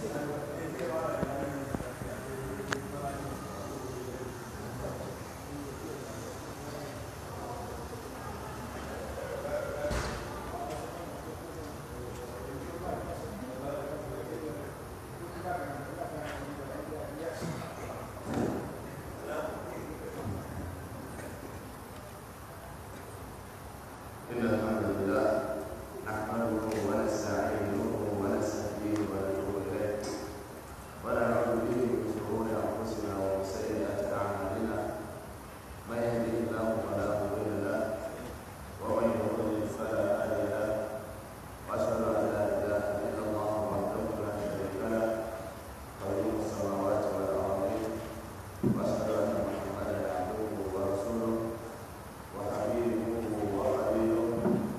إن الحمد لله نحمده ونستعينه ونستهديه ونتوب إليه ونعوذ به من شرور أنفسنا ومن سيئات أعمالنا من يهده الله فلا مضل له ومن يضلل فلا هادي له وأشهد أن لا إله إلا الله وحده لا شريك له قيوم السماوات والأرضين وأشهد أن محمدا عبده ورسوله وحبيبه وخليله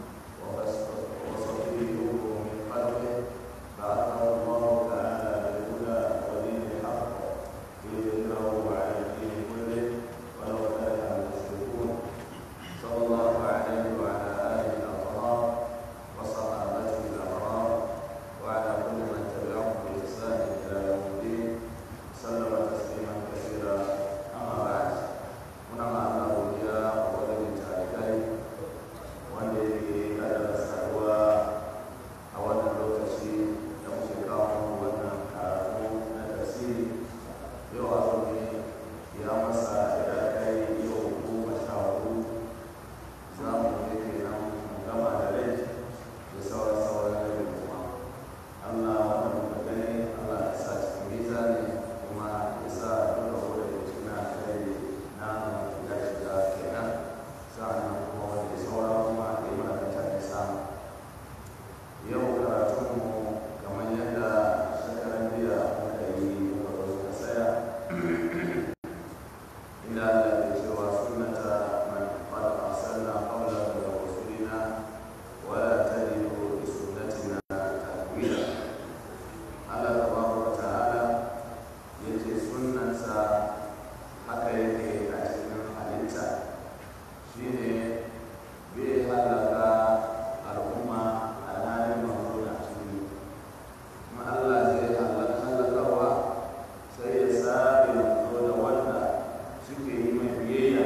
وصفيه من خلقه بعثه الله تعالى بالهدى ودين الحق ليظهره على الدين كله ولو كره المشركون صلى الله عليه وعلى اله الاطهار وصحابته الابرار وعلى كل من تبعهم باحسان الى يوم الدين سلم تسليما كثيرا اما بعد muna ma Allah godiya a wajen tarikai wanda yake kadara saduwa a wannan lokaci da muke kawo wannan karatu na tafsiri yau azumi ya masa ya kai yau goma sha hudu za mu je kenan mu gama da rai da sauran sauran rai kuma Allah wannan muka gani Allah ya sa cikin mizani kuma ya sa duka wanda ya cikin alheri na ya shiga kenan sa'annan kuma wanda ya saura kuma ya mana mutane samu yau karatunmu kamar yadda shekaran jiya muka yi muka zo muka tsaya inda Allah ke cewa sunnata man qad arsalna qabla min rusulina wa la tajidu li sunnatina tahwila Allah tabaraka wa ta'ala yace sunnansa haka yake a cikin halitta shine bai halaka al'umma alhalin manzo na cikin kuma Allah zai halaka halakarwa sai ya sabe manzo da wanda suke yi mai biyayya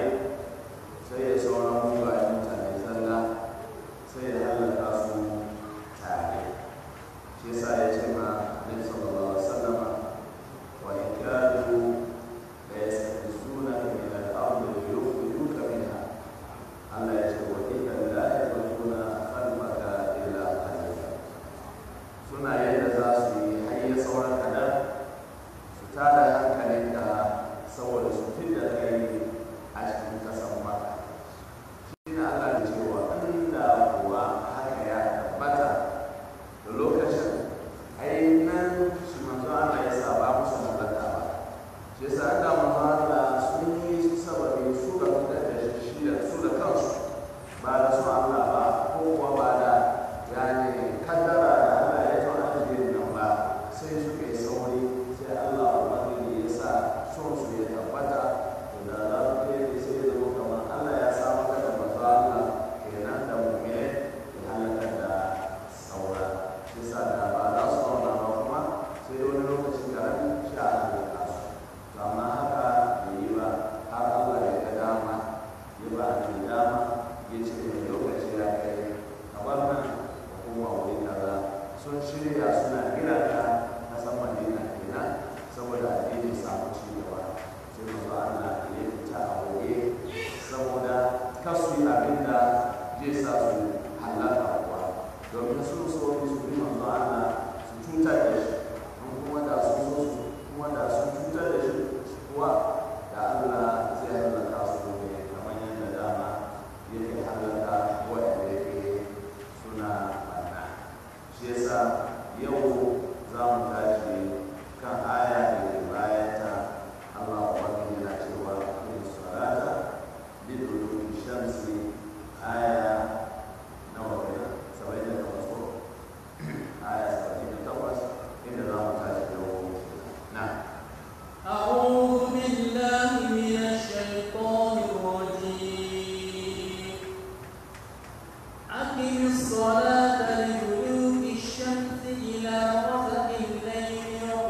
sai ya sauran mugayen mutane zalla sai ya halaka su tare shi yasa ya ce ma Annabi sallallahu alaihi wasallam wa in kadu la yastafizunaka min al-ardi liyukhrijuka minha Allah ya ce wa inna la yadruna khalqaka illa qalila suna yadda za su yi hayya sauran kadan su tada hankalinka saboda su fidda kai a cikin kasan maka shi ne Allah ya cewa inda kuwa haka ya tabbata da lokacin ai nan shi manzo Allah ya sa ba musu halaka ba shi yasa da manzo Allah sun yi sababi su da da shi da su da kansu ba da su Allah ba ko kuwa ba da yani kaddara da Allah ya tauna jirin nan ba sai suka yi sauri sai Allah ubangiji ya sa son su ya tabbata to da za su kai sai ya zama kamar Allah ya sa maka da manzo Allah kenan da mu'mini ya halaka da saura bisa da ba za su zauna ba kuma sai wani lokacin karami shi a halaka su to amma haka bai yi ba har Allah ya ga dama ya ba ni dama ya ce mai lokaci ya kai kamar nan da kuma wuri kaza sun shirya suna gina ta na san madina kenan saboda addini samu ci gaba sai mu ba Allah ya fita a waje saboda kasu yi abin da zai sa su halaka kuwa domin sun so su bi manzo Allah su cutar da shi in kuma da sun so su kuma da sun cutar da shi kuwa da Allah zai halaka su ne kamar yadda dama yake halaka waɗanda yake suna banna shi yasa yau za mu tashi kan aya da ke bayanta Allah ubangiji yana cewa in salata liduluki shamsi aya nawa kenan saba'in da takwas ko aya saba'in da takwas inda za mu tashi yau na أعوذ بالله من الشيطان الرجيم أقم الصلاة لدلوك الشمس إلى غسق الليل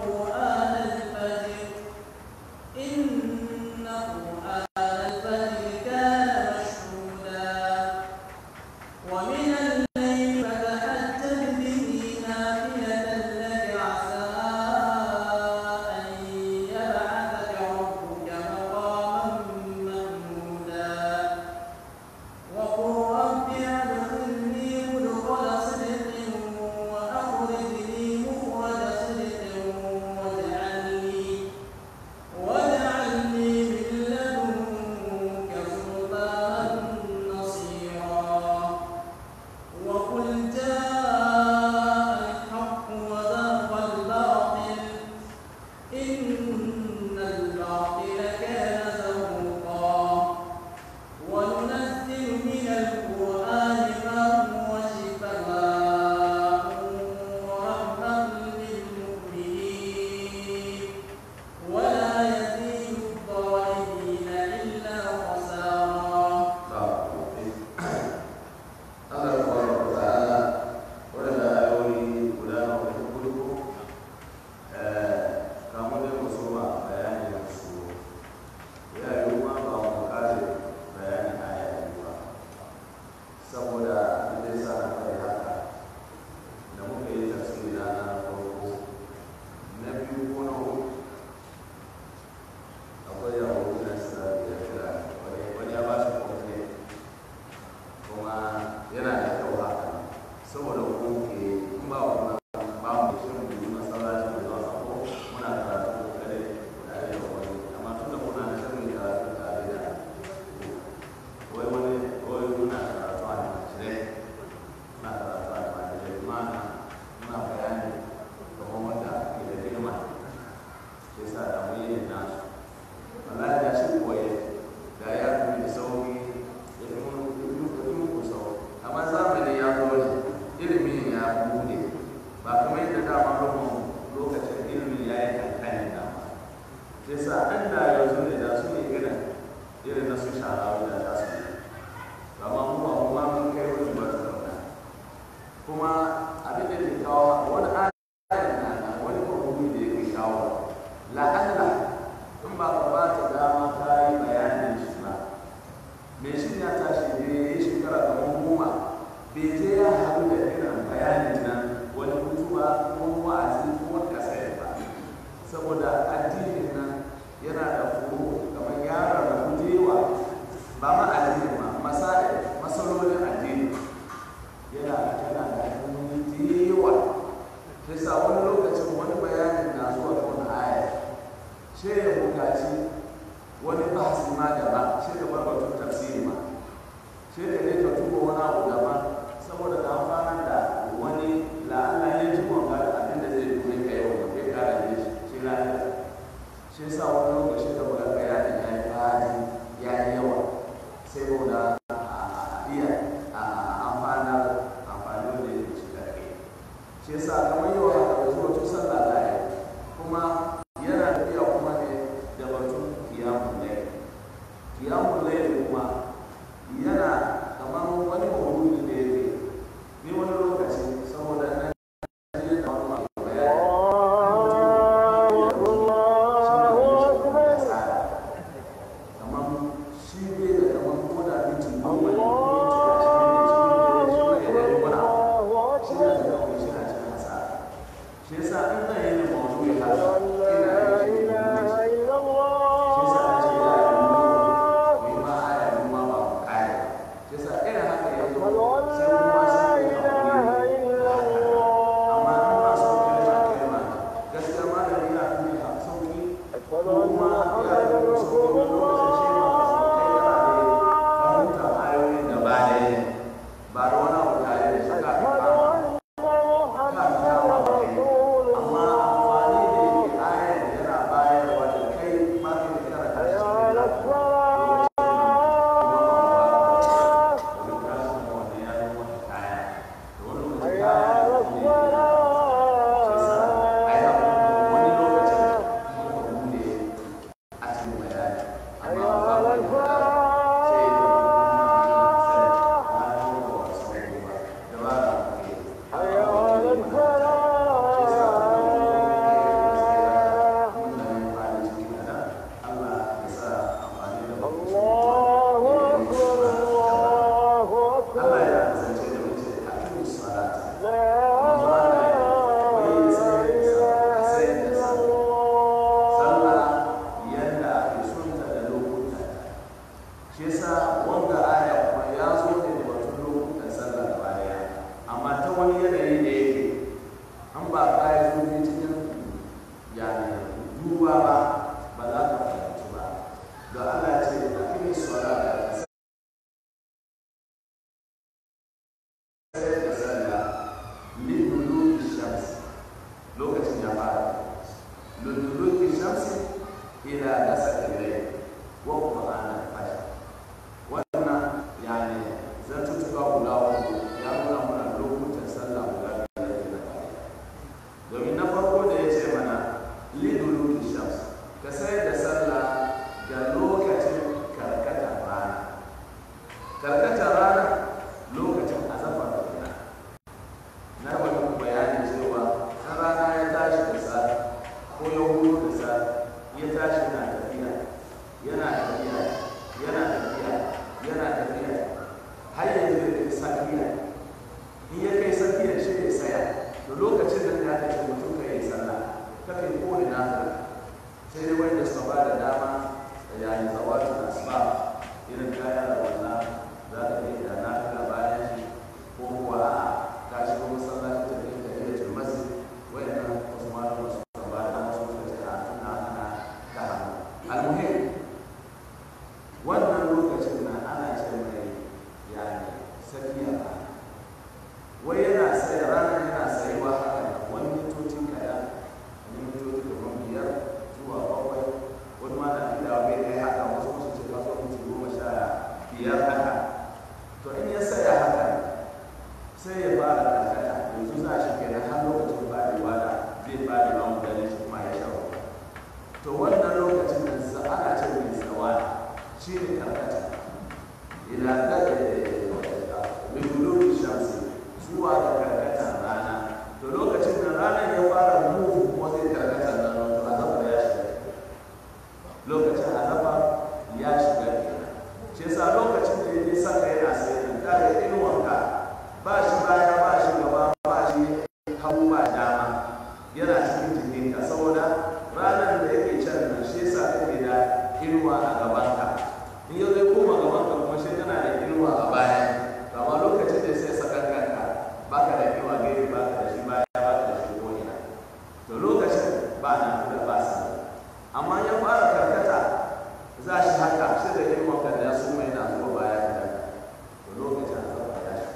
shi sa an da yanzu ne da su ne irin irin na su shara da za su yi amma kuma kuma mun kai wani ba su zauna kuma abin da ke kawo wani ayar na nan wani kwamfani da yake kawo la'alla in ba ka ba ta dama ta yi bayanin shi ba me shi ya tashi ne ya yi shekara kamar goma bai je ya haɗu da irin bayanin nan wani mutuwa ko wa'azi ko wani kasar ba saboda addinin nan yana da furu kamar yara da gujewa ba ma addini ma masai masalolin addini yana yana da hanyoyi da yawa sai sa wani lokacin wani bayanin na zuwa ga wani aya sai ya bukaci wani bahasi ma gaba sai ka bar batun tafsiri ma sai ka ne ka tuba wani abu gaba saboda ka amfana da wani la'alla ya ji wanga da abin da zai dume ka yau da kai kara ne shi lafiya shi sa wani lokaci da muka ga ya ya yi fadi ya yi yawa sai mu da a iya amfana amfani da ya ci da kai shi sa kamar yau haka da zuwa tun sallah da ya kuma yana tafiya kuma ne da batun kiyamun laili kiyamun laili kuma yana kamar wani mawudu da yake ni wani lokaci saboda na ji da wani mai bayani kamar shi bai da kamar ko da minti goma ne ko minti ashirin ne shi ne shi ne ya yi wani abu shi ne da kawai shi na cikin hasara shi yasa in zan yi ne mawudu ya haka ina yi shi ne shi yasa na ce ya yi mu ma aya mu ma ba mu kaya shi yasa irin haka ya zo sai mu ma sai mu yi hakuri amma in ba son kalma kalma gaskiya malami ya fi ha sauki kuma ya yi mu sauki wani lokacin shi ma ba su kai yana da fahimtar ayoyin gaba ɗaya ba da wani abu tare da shi kafin kama kafin kama ba kai amma amfani da yake ayar yana bayarwa da kai ma kai da kana tashi cikin lafiya Allah ya sa amfani da Allah ya kasance da mace a cikin salata. Sallah yadda ake sunta da lokuta. Shi yasa wanga aya kuma ya zo ne da batun lokutan sallah gaba daya. Amma ta wani yanayi da yake an ba ka yi zurfi cikin yani duba ba ba za ka fahimci ba. Da Allah ya ce a cikin salata sai da sallah liduluki shams lokacin ya fara liduluki shams ila gasar ilai wa qur'an al-fajr wannan yani zantuttuka guda uku ya nuna mana lokutan sallah guda biyar da na kare domin na farko da ya ce mana liduluki shams ka sai da sallah ga lokacin karkatar rana karkatar rana lokacin azafar da rana na wani bayani cewa kan rana ya tashi da sa ko ya hudu da sa ya tashi na tafiya yana tafiya yana tafiya yana tafiya har yanzu ya kai sakiya in ya kai sakiya shi ya saya da lokacin da ya tafi mutum ka yi sallah ka kai kowane nafila sai dai wanda suka ba da dama da yayin zawatu asuba irin kaya da wannan za ka kai da nafila bayan shi ko kuwa a'a ka shiga masallaci ta kai da iya masjid wayannan wasu malama su ka ba da wasu suka ce a tuna ana ta hannu almuhim wannan lokacin na ana ce mai yani safiya ba wai yana sai ranar yana sayuwa haka wani mintocin kaɗan wani mintoci kamar biyar zuwa bakwai wani ma na fitawa bai kai haka wasu wasu ce kaso minti goma sha biyar haka to in ya saya haka sai ya fara karkata yanzu za shi kenan har lokacin faɗiwa da zai faɗi ma mutane shi kuma ya shawo to wannan lokacin shi ne karkata ila da bigulun shamsi zuwa ga karkatar rana to lokacin da ranar ya fara move wajen karkatar nan to azaba ya shiga lokacin azaba ya shiga kenan shi yasa lokacin da ya saka yana sai da kare inuwanka ba shi baya ba shi gaba ba shi hagu ba dama yana cikin jikinka saboda ranar da yake can nan shi yasa kake da inuwa a gabanka in yau zai koma gabanka kuma shi kana da inuwa a baya to amma lokacin da sai sakan kanka baka da inuwa gefe baka da shi baya baka da shi ko ina to lokacin ba na da ba sa amma ya fara karkata za shi haka shi da inuwa kan da ya so mai na zuwa baya da to lokacin azaba ya shi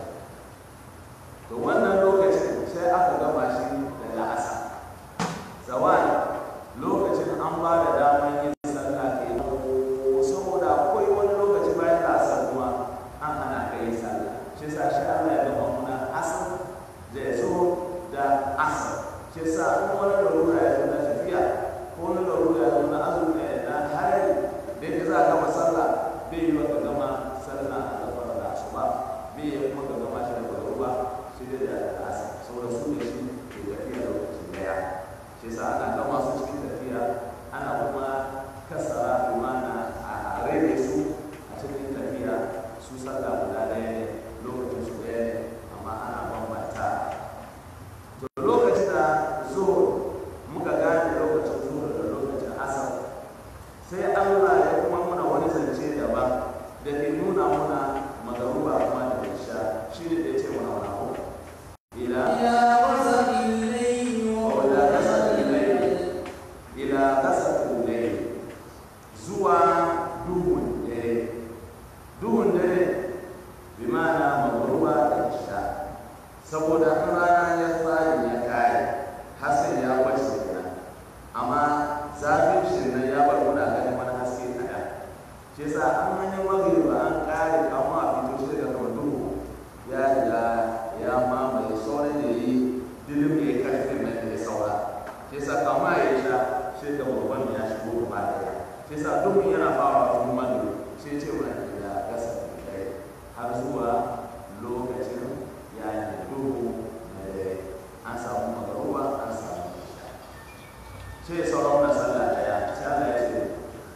to wannan lokacin sai aka gama shi da la'asa zawani lokacin an ba da daman yin sallah ke saboda akwai wani lokaci bayan la'asar kuma an hana ka yin sallah shi sa shi Allah ya gama muna asar da ya zo da asar shi sa in wani larura ya zo na tafiya ko wani larura ya zo na azumi na hari da yake za a gama sallah bai yi wa ka gama sallah a gaba da asuba bai yi kuma ka gama shi da kwaruwa shi da da asar saboda su ne shi ke tafiya lokaci daya shi sa ana gama su cikin tafiya ana kuma kasara imana a rage su a cikin tafiya su sallah guda ɗaya ne lokacin su ɗaya ne amma ana bambanta to lokacin da zuhur muka gane lokacin zuhur da lokacin asar sai allah ya kuma muna wani zance daban da ke nuna muna magaruba kuma da isha shi ne da ya ce muna wani abu ila إلى غسق الليل وإلى غسق الليل ila kasafin dare zuwa duhun dare duhun dare bi ma'ana magruba da isha saboda in rana ya tsari ya kare hasken ya bace kenan amma zafin shi nan ya bar muna ganin wani haske kaɗan shi yasa an hanyar magriba an kare kama a fito shi daga kamar duhu ya riga ya mamaye sauran da yi dilim ya yi karfin nan da ya saura shi yasa kama ya sha sai da babban ya shigo gaba daya shi yasa duhun yana fara tun magriba sai ce wani da gasa da dare har zuwa lokacin ya yi duhu na dare an samu magaruba an samu isha sai sauran na sallah daya sai Allah ya ce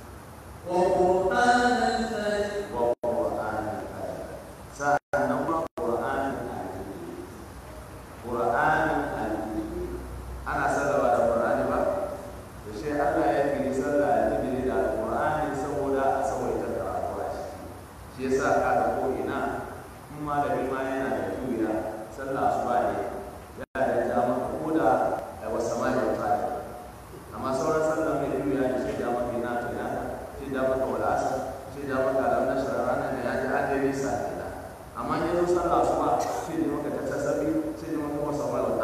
وقرآن الفجر wa qur'anul fajr sa'annan ma qur'anul al-fajr qur'anul al-fajr ana sallawa da qur'ani ba to sai Allah ya kiri sallah al-fajr da qur'ani saboda a sawaita karatu a ciki shi yasa kaga ko ina in malami ma yana da juya sallah asuba ne yana da dama ko da wasa mai wata amma sauran sallah mai juya ne sai dama ina to ina sai dama ka wala asar sai dama ka da na shara ne ya ji adai sa ina amma in yazo sallah asuba sai da maka ta tasabi sai da maka wasa mai wata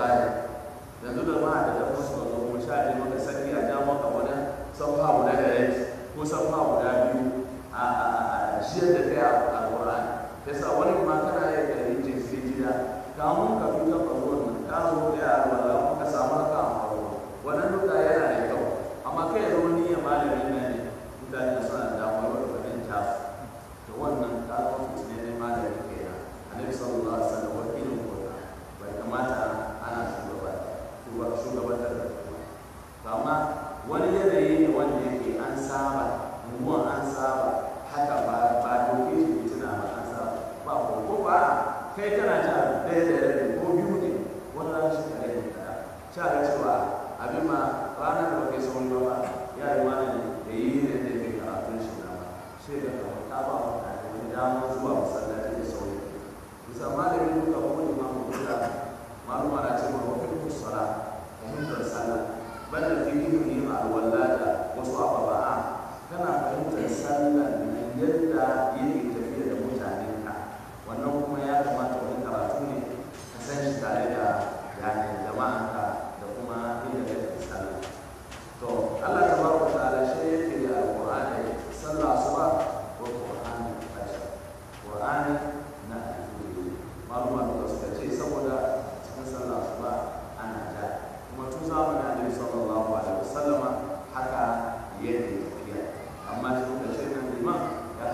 yanzu da ma da dafa su zo kuma sha ne maka saki a dama ka wani sabha guda da yake ko sabha guda biyu a a jiyar da kai a alƙur'ani yasa wani ma kana yin da yin sai gida kamun ka fi kan faruwar nan ka zo da yara wala ka samu haka a faruwa wannan duka yana da kyau amma kai ya zama niyyar malamin nan ne mutane da suna da damar da wajen tasu to wannan ka zama fitin ne malamin kenan annabi sallallahu alaihi wasallam wakilin kota bai kamata ana shugaba shugabantar da kuma to amma wani yanayi ne wanda yake an saba unguwan an saba haka ba ba doke shi fitina ba an saba ba ko ko ba kai kana ja ɗaya da rabi ko biyu ne wannan shi ka rage kada sha ga cewa abin ma ranar da kai sauran ba ya yi wani ne da yi ne da ke karatun shi na ba shi da kawai ta ba wa ta wani damar zuwa masallaci da sauri bisa malamin duka ko imamu duka maluma na cewa wa fi kusura fahimtar sallah banda fikihin yin alwala da wasu ababa'a kana fahimtar sallah nan yadda yake tafiya da mutanenka wannan kuma ya kamata wani karatu ne ka san shi tare da yanin jama'anka da kuma inda kake sallah to Allah tabaraka ta'ala shi yake da alqur'ani sallah asuba ko qur'ani fajr qur'ani na alfuri maluma da suka ce saboda cikin sallah asuba ana ja kuma tun zamanin annabi sallallahu alaihi wasallama haka yake tafiya amma shi kuka ce nan liman ya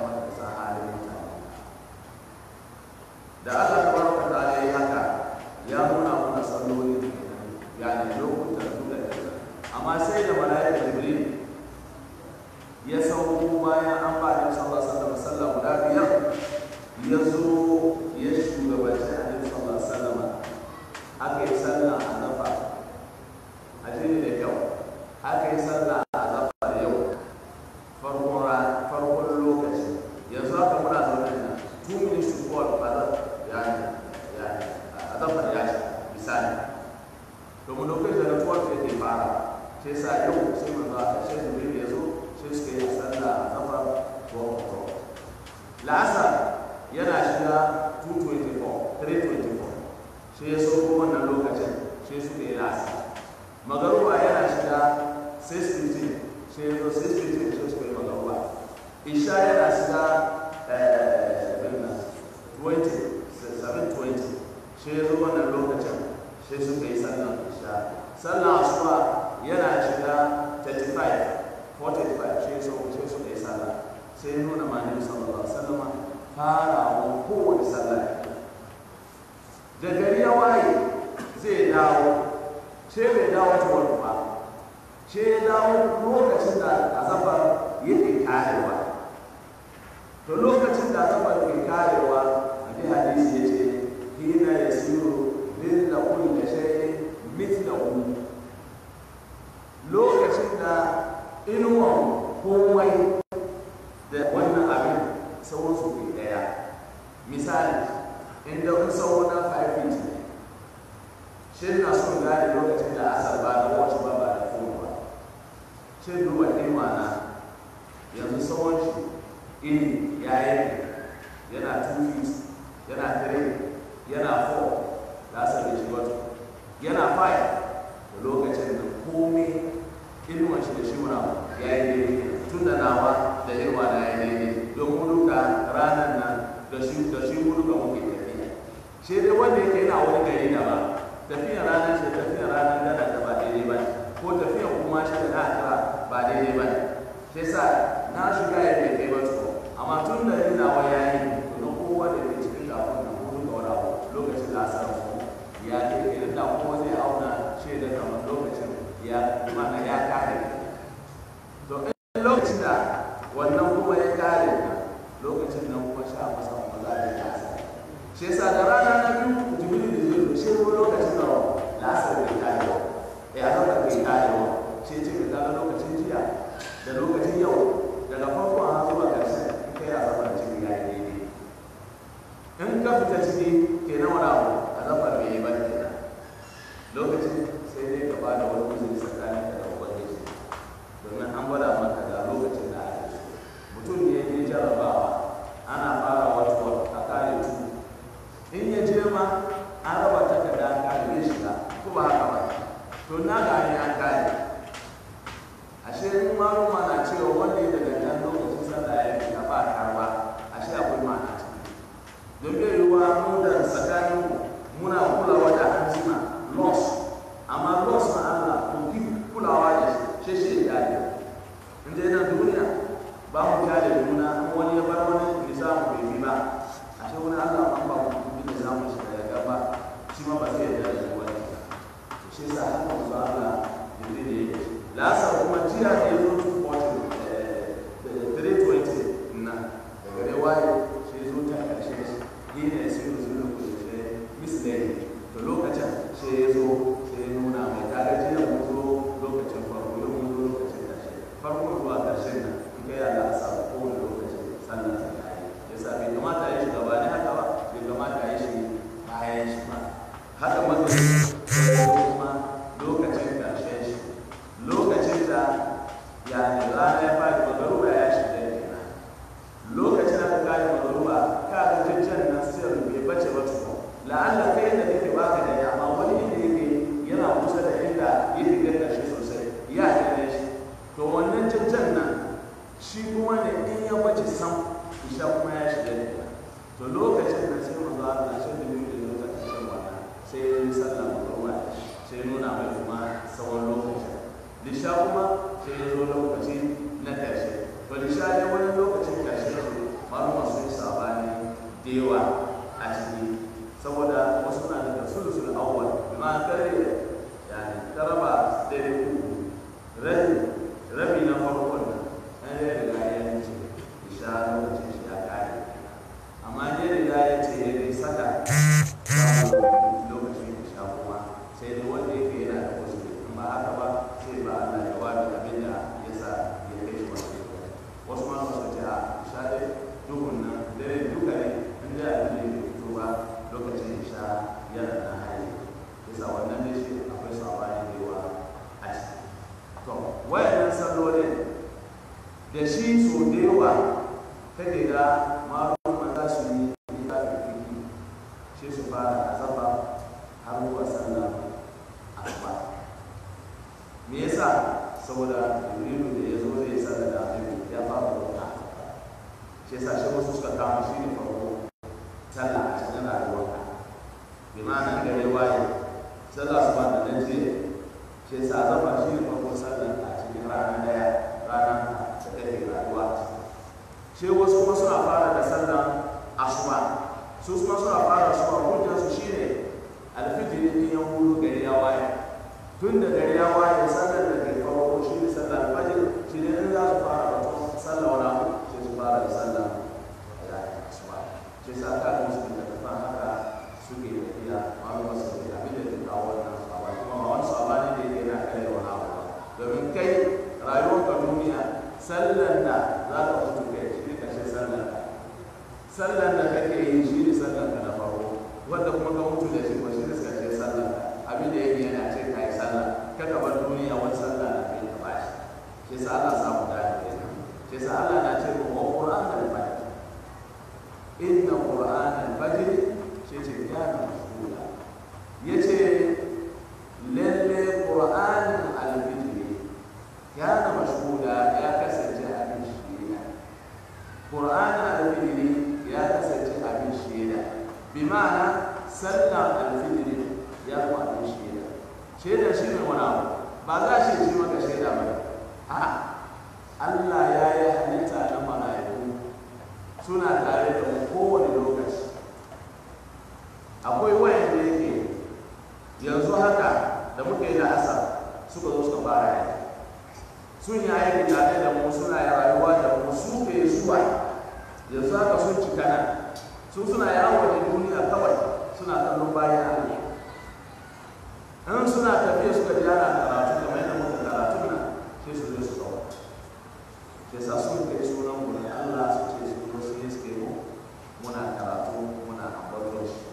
amma sai da mala'ika jibril ya sauko bayan an ba da sallallahu alaihi wasallam guda biyar ya zo ya shugabanci annabi sallallahu alaihi wasallam aka yi sallah a zafa a jini da kyau aka yi sallah a zafa da yau farkon ra- farkon lokaci yanzu haka muna zaune nan two minutes to four ba za ya ya a zafa ya ce misali domin lokacin da tuwar ke ke fara sai sa yau sai manzo aka sai jibril ya zo sai suka yi sallah a zafa ko ko la'asar yana shiga 224 324 sai ya sauko wannan lokacin sai suka yi la'asar magaruba yana shiga 615 sai ya zo 615 sai suka yi magaruba isha yana shiga eh, abin nan, 20 720 sai ya zo wannan lokacin sai suka yi sallan isha sallan asuba yana shiga 35 45 sai sau sai suka yi sallah sai ya nuna ma nabi sallallahu alaihi wasallam farawa kowace sallah da gari ya waye zai dawo sai bai dawo tuwar ba sai ya dawo lokacin da azabar yake karewa to lokacin da azabar ke karewa a bi hadisi ya ce hina ya siyo lilla kulli shay'in mithlahu lokacin da inuwan komai da wannan abin sauran su ke daya misali inda in sau na 5 feet ne shi na son gane lokacin da asar ba da wacce ba ba da fone ba shi duba inuwa na yanzu sauran shi ini ya yi yana 2 feet yana 3 yana 4 da asar da shi wata yana 5 da lokacin da komai inuwan shi da shi muna ya yi daidai tun da nawa da irwa na ya yi daidai don mu duka ranar nan da shi da shi mu duka muke tafiya shi dai wanda yake yana wani gari da ba tafiya ranar shi tafiya ranar gana da ba daidai ba ko tafiya kuma shi da na kira ba daidai ba shi sa na shiga ya bai kai ba tuko amma tun da ni nawa ya yi to na kowa da ke cikin kafin na ko duka wani abu lokacin da asar mu ya kai idan da kowa zai auna shi da kamar lokacin ya mana ya kare to in lokacin da wannan kuma ya kare ka lokacin nan kuma sha masa kuma za a yi lasa shi yasa da rana na biyu jibril da zai zo shi ko lokacin da lasa bai kare ba ya zama bai kare ba shi ce ka kaga lokacin jiya da lokacin yau daga farko a zuwa ƙarshe in kai a zama cikin ya yi daidai in ka fita ciki kenan wani abu a zama bai yi ba kenan lokacin sai dai ka bada wani uzuri tsakanin ka da ubangiji domin an gwada maka ga lokacin da ake so mutum ne ya je jarabawa ana fara wata a kare tu in ya je ma an raba takarda an kare zai shiga ko ba haka ba to na ga an an kare ashe in maluma na cewa wanda ya daga nan lokacin sallah ya fita ba karba ashe akwai ma'ana ciki don bai yiwuwa mu da tsakaninmu muna kulawa da hanzima loss amma loss na Allah to ki kulawa da shi shi shi ya yi in dai na duniya ba mu kyale juna in wani ya bar wani nisamu bai bi ba a ce wani Allah an ba mu bi nisamu shi da ya gaba shi ma ba zai yarda da wani to shi sa haka mu Allah jibril da yake lasa kuma jiya da ya zo 240 320 na daga rewaye shi zo ta karshe shi yi ne sai zo da kuɗi misleading to lokacin sai ya zo sai ya nuna mai kaga jiya mun zo lokacin farko yau mun zo lokacin ƙarshe farko zuwa ƙarshen nan in kai Allah a samu kowane lokacin sannan ta kai ya sa bai kamata ya shi gaba ne haka ba bai kamata ya shi bayan shi ba haka magana kuma lokacin ƙarshen shi lokacin da ya ne rana ya fadi magaruba ya shiga kenan lokacin da ka kare magaruba ka ga jajjan nan sai bai bace ba tukun la'alla kai da kake baka da ya amma wani inda yake yana kusa da inda yake ga karshe sosai ya gane shi to wannan cancan nan shi kuma ne in ya bace sam isha kuma ya shiga ne to lokacin da sai manzo Allah shi da biyu da zai ta kashin wannan sai ya yi sallah magruba sai ya nuna mai kuma tsawon lokacin lisha kuma sai ya zo lokaci na karshe to lisha ne wani lokacin karshe ne malama sun sabani da yawa a ciki saboda wasu na daga sulusul awwal bima kare yani karaba dare uku wayannan sallolin da shi so da yawa kake ga malumman za su yi littafin fiki shi su fara azaba har zuwa sallah asuba me yasa saboda jibrilu da ya zo zai sallah da annabi ya fara roƙa shi yasa shi wasu suka kama shi ne farko sallah a cikin rayuwarka bi ma'ana gare waye sallah su ba da nan jiya shi yasa azaba shi ne farko sallah a cikin rana daya rana da kake rayuwa shi wasu kuma suna fara da sallah asuba su kuma suna fara asuba hujjar su shine alfijiri din yan wuro gari ya waye tun da gari ya waye sallar da ke farko shi ne sallar alfajir shi ne in za su fara batun sallah wani abu sai su fara da sallah ya asuba shi sa ka ga musu da tafa haka suke tafiya malama su ke abin da ke kawo wannan saba kuma ba wani saba ne da yake na kare wani abu ba domin kai rayuwarka duniya sallar da za ka mutu kai shi ne kashe sallar ka sallar da kake yi shi ne sallar ka na farko wanda kuma ka mutu da shi ko shi ne kashe sallar ka abin da yake yana ce ka yi sallar ka ka bar duniya wani sallar da kai ka bashi shi sa Allah samu da kenan shi sa Allah na ce wa Qur'an al-Fajr inna Qur'an al-Fajr shi ce kana mashhura yace lalle Qur'an al-Fajr kana mashhura ya kasance abin shaida Qur'an al-Fajr ya kasance abin shaida bi ma'ana sallar al-Fajr ya kuma abin shaida shaida shi ne wani abu ba za shi ci maka shaida ba a Allah ya yi halitta na mala'iku suna tare da mu kowane lokaci akwai wayan da yake yanzu haka da muka yi da asar suka zo suka fara yaki sun yi aiki tare da mu suna rayuwa da mu su ke zuwa yanzu haka sun cika nan su suna yawo da duniya kawai suna kallon bayan Allah in suna tafiya suka ji ana karatu kamar yadda muka karatu na sai su zo su kawo sai sa sun kai sunan mu ne Allah su ce su zo su yi suke mu muna karatu muna ambaton shi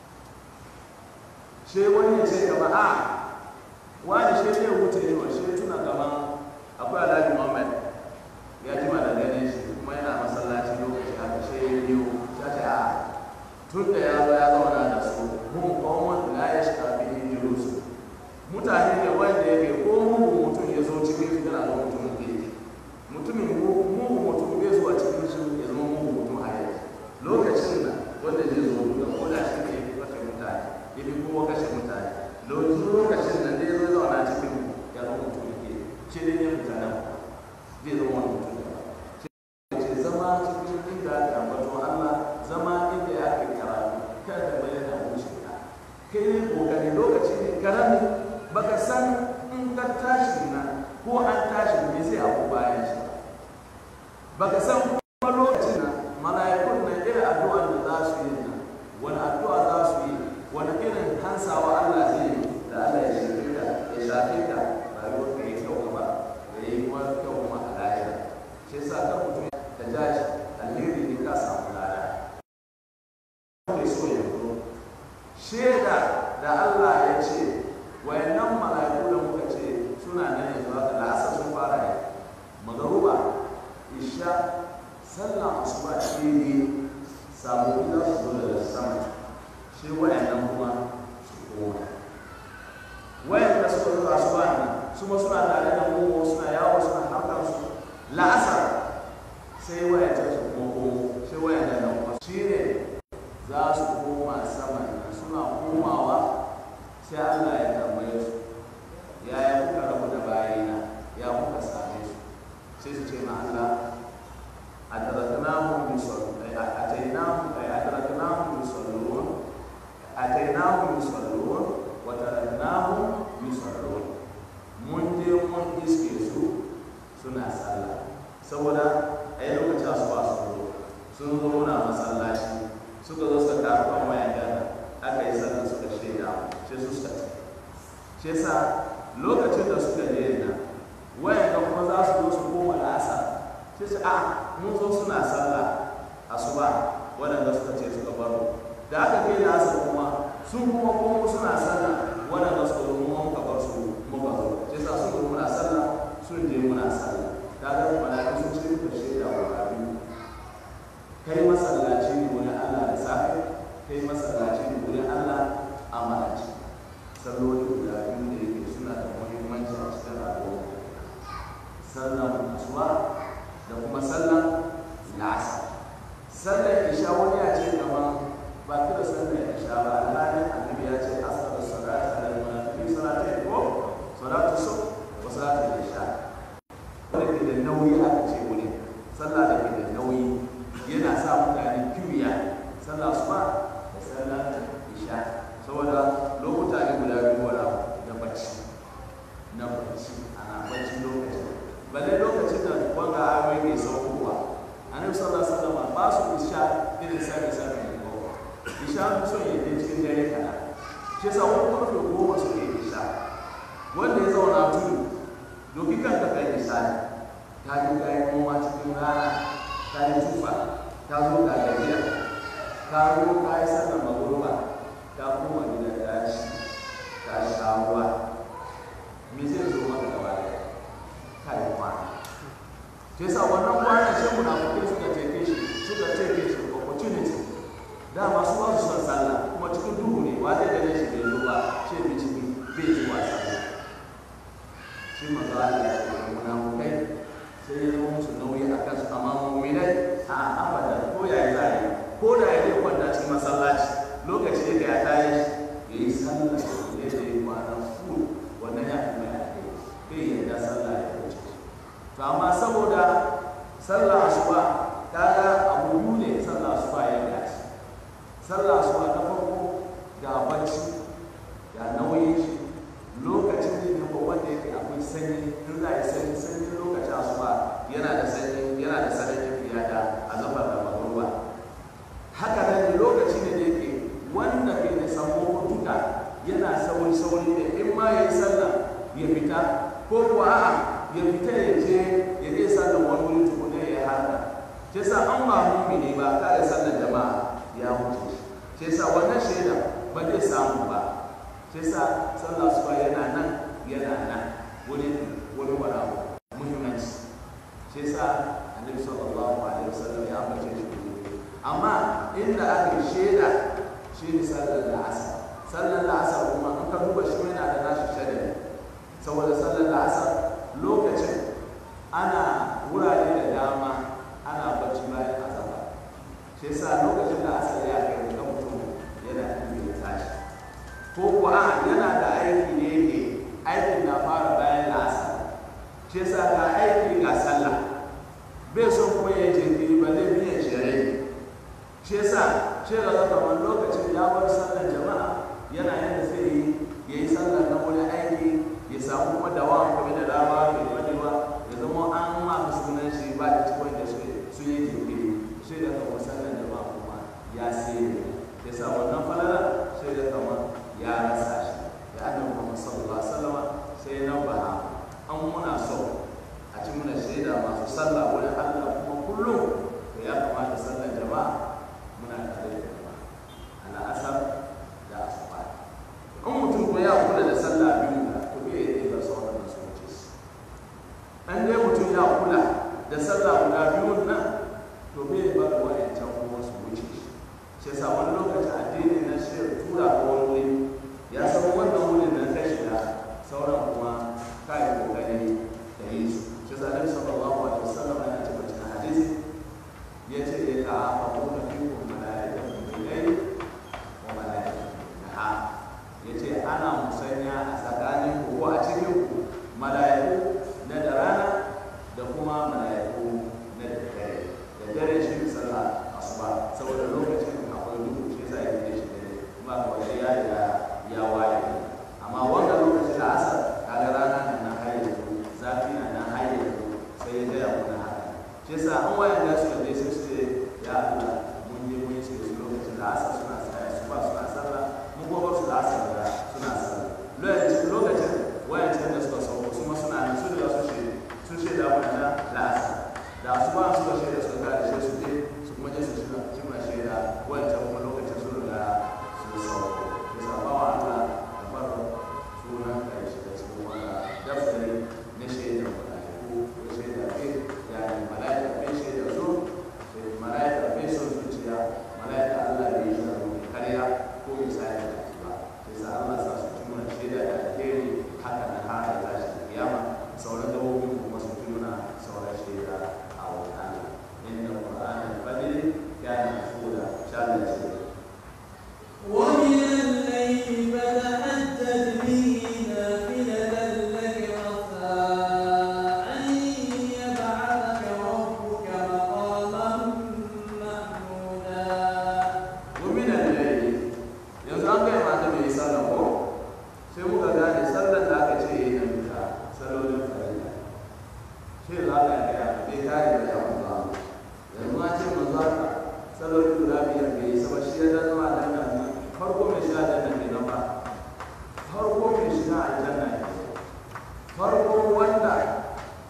sai wani ya ce gaba a wani shi ne wuce ne wa shi tuna gaban akwai alhaji Muhammad ya ji ma da ganin shi kuma yana masallaci lokaci haka shi ya yi ya ce a tun da ya zo ya zauna da su mun kawon la ya shi kafin yin mutane ne wanda yake ko mugun mutum ya zo cikin su yana zama mutumin kirki mutumin mugun mutum bai zuwa cikin su ya zama mugun mutum a yanzu lokacin da wanda zai zo da ko da shi ne ya fi kashe mutane ya fi kowa kashe mutane lokacin da zai zo zauna cikin ya zama mutum ke ce ne ya mutane zai zama wani mutum da ce zama cikin inda ake ambaton Allah zama inda ya ake karatu kada da bayyana wuce ka kai ne kokari lokaci ne karami baka san in ka tashi na ko an tashi me zai abu bayan shi baka san kuma lokacin na mala'ikun na irin addu'a da za su yi na wani addu'a za su yi wani irin hansawa Allah zai yi da Allah ya shafe ka ya shafe ka rayuwar ka yi kyau gaba da yi kuma kyau kuma a lahira shi yasa kan mutum ka ja shi alheri ne ka samu lada mai so ya shaida da Allah ya ce wayannan mala'iku da muka ce suna nan yanzu haka da asar sun fara yi magaruba isha sallah asuba ce ne sabobi za su zo daga sama shi wayannan kuma su koma wayanda suka zo asuba ne su ma suna tare da mu suna yawo suna harkar su la'asar sai wayanta su kuma komo sai wayanda nan kuma shi ne za su koma sama suna komawa sai Allah ya tambaye su yaya kuka rabu da bayina ya kuka same su sai su ce ma Allah adraknahum bisallun atainahum ay adraknahum bisallun atainahum bisallun wa taraknahum bisallun mun je mun iske su suna sallah saboda ai lokacin asuba su zo sun zo muna masallaci suka zo suka tafi kan wayan gana aka yi sallah suka shaida sai su suka ce shi yasa lokacin da suka je na wayan ga kuma za su zo su koma la'asa sai su a mun zo suna sallah asuba waɗanda suka ce suka baro da aka kai la'asa kuma sun kuma komo suna sallah waɗanda suka zo mu muka bar su muka zo shi yasa sun zo muna sallah sun je sallan la'asar sallar isha wani ya ce kama ba kira sallar isha ba alhalin annabi ya ce asar salata da munafiqin salata ko salatu su wa salatu isha wanda ke da nauyi aka ce wuri sallah da ke da nauyi yana sa mutane kiwiya sallah su ba da sallar isha saboda lokuta ne guda biyu wala da bacci na bacci ana bacci lokacin balle lokacin da wanga ayoyi mai saukowa annabi sallallahu alaihi wasallam ba su isha irin sabi sabi ne ko isha sun yi ne cikin dare kana shi yasa wani karfe goma suke isha wanda ya zauna tudu doki kanka kai isha ne ta yi kayan noma cikin rana ta yi tufa ta zo ga gajiya ka zo ka yi sallar magruba ta koma gida ta ci ta sha ruwa me zai zo maka gaba ɗaya ka yi kwana ke sa wannan kwanan shi munafukai suka teke shi suka teke shi opportunity dama su ba su son sallah kuma cikin duhu ne wa zai gane shi bai zo ba shi bi ciki bai ji wa sallah shi manzo Allah ya ce munafukai sai ya zama musu nauyi a kansu amma mu'minai a abada ko ya yi zai ko da ya zai kwanta cikin masallaci lokaci da ya tayi ya yi sallah ya ce kwana full wannan ya fi mai ake bai yarda sallah ya wuce to amma saboda sallah asuba kaga abu biyu ne sallah asuba ya dace sallah asuba ta farko ga bacci ga nauyin shi lokacin da ne wanda yake akwai sanyi in za a yi sanyi sanyi lokacin asuba yana da sanyi yana da sanyi fiye da azabar da magruba haka nan ne lokaci ne da yake wanda ke da samu duka yana sauri sauri ne in ma ya yi sallah ya fita ko kuwa a'a ya fita ya je ya je sallar wani wuri tukuna ya harka shi yasa an ba mumini ba kare sallar jama'a ya wuce shi yasa wannan shaida ba zai samu ba shi yasa sallar su yana nan yana nan wani wani wani abu muhimmanci shi yasa annabi sallallahu alaihi wasallam ya ambace shi amma inda aka shaida shi ne sallar la'asar sallar la'asar kuma in ka duba shi yana da nashi shaida saboda sallar la'asar lokacin ana wurare da dama ana bacci bayan azaba shi yasa lokacin da asali ya kai ga mutum yana iya tashi ko kuwa yana da aiki ne yake aikin na fara bayan la'asar shi yasa ga aiki ga sallah bai son kuma ya jinkiri ba zai biyan shirye shi yasa shi ga zaka wani lokacin ya bar sallar jama'a yana yadda zai yi ya yi sallar na wani aiki ya samu kuma dawa kuma da dama mai wadewa ya zama an ma sunan shi ba da cikin da su yi jinkiri sai da kama sallar jama'a kuma ya sai ya sa wannan falala sai da kama ya rasa shi ya annabi Muhammad sallallahu alaihi wasallam sai na ba an muna so a ci muna shaida masu sallah wurin Allah kuma kullum to ya kamata sallar jama'a muna tare da jama'a ala asar da asuba in mutum ko ya kula da sallah biyu da to bai yi ba sauran da su wuce shi an dai mutum ya kula da sallah guda biyun nan to bai bar wa'ancan kuma su wuce shi shi yasa wani lokaci addini na shi tura ko wani wuri ya san wannan wurin nan kai shiga sauran kuma kai kokari da yi su shi yasa Annabi sallallahu alaihi wasallam yana cewa cikin hadisi yace ya ta'aqabu fikum malaikatu bil-layli wa malaikatu bil-nahar yace ana musanya a tsakanin ku ko a cikin ku malaiku na da rana da kuma malaiku na da dare da dare shi ne sallah asuba saboda lokacin akwai duhu shi yasa yake shi dare kuma ga wani ya ya ya waye amma wanda lokacin da asar kaga rana nan na har yanzu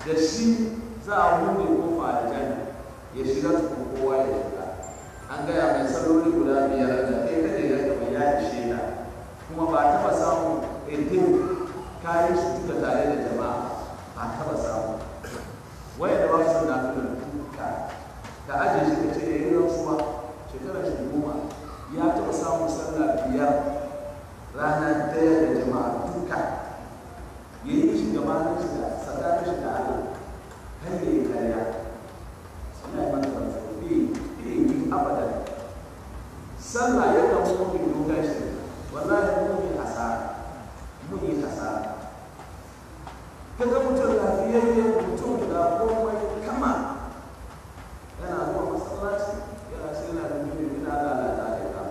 da shi za a buɗe kofa da janna ya shiga tukun kowa ya shiga an gaya mai salloli guda biyar da kai kada ya gaba ya ishe ka kuma ba taɓa samun ɗin kayan su duka tare da jama'a ba taɓa samu waya da ba su na fi duka da ajiye shi ka ce ya yi rantsuwa shekarar shi goma ya taɓa samun sallah biyar rana ɗaya da jama'a duka ya yi shi gabanin shi da tsakanin shi da Allah har ya yi karya suna yi mana rantsuwa bai yi abadan sallah ya kan mumin dogon shi wallahi mun yi hasara mun yi hasara kaga mutum lafiyayyen mutum da komai kama yana zuwa masallaci yana sai yana da mutum yana lalata da ka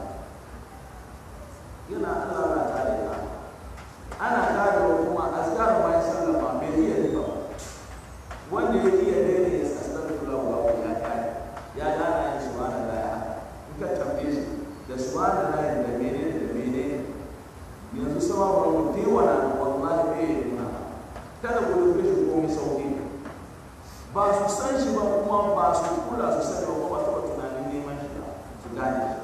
yana lalata da ka ana kare wa kuma azkar bayan sallah ba bai iya riba ba wanda ya iya daina ya astaghfirullah wa ya kare ya dana yin subhanallah ya in ka tambaye shi da subhanallah da menene da menene yanzu sama wa mutum dewa na wallahi bai yi nuna kada ku rufe shi komai sauki ba su san shi ba kuma ba su kula su sani ba kuma taɓa tunanin neman shi ba su gane shi